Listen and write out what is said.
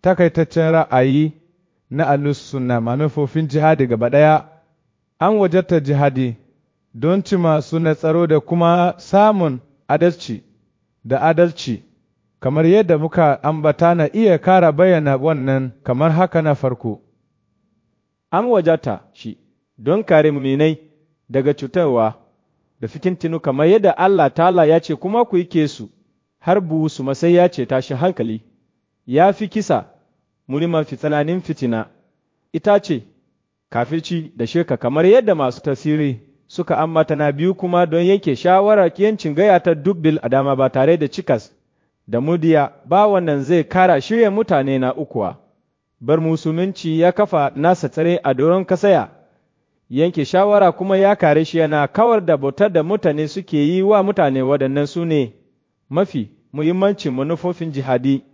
takaitaccen ra'ayi na alussunna manufofin jihadi gaba ɗaya, an wajarta jihadi don cima suna tsaro da kuma samun adalci da adalci, kamar yadda muka ambata na iya kara bayyana wannan kamar haka na farko. An wajata shi don kare muminai daga cutarwa da fikintinu kamar yadda Allah ta'ala ya ce kuma ku yi su har buhu su masai ya ce tashi hankali, ya fi kisa muri mafi tsananin fitina, ita ce kafirci da shirka kamar yadda masu tasiri suka ambata na biyu kuma don yanke shawarar yancin gaya ta dubbil a dama ba tare da cikas da mudiya ba wannan zai kara shirya mutane na ukuwa. Bar musulunci ya kafa nasa tsare a doron kasaya, yanke shawara kuma ya kare shi yana kawar da bautar da mutane suke yi wa mutane waɗannan su ne mafi muhimmancin manufofin jihadi.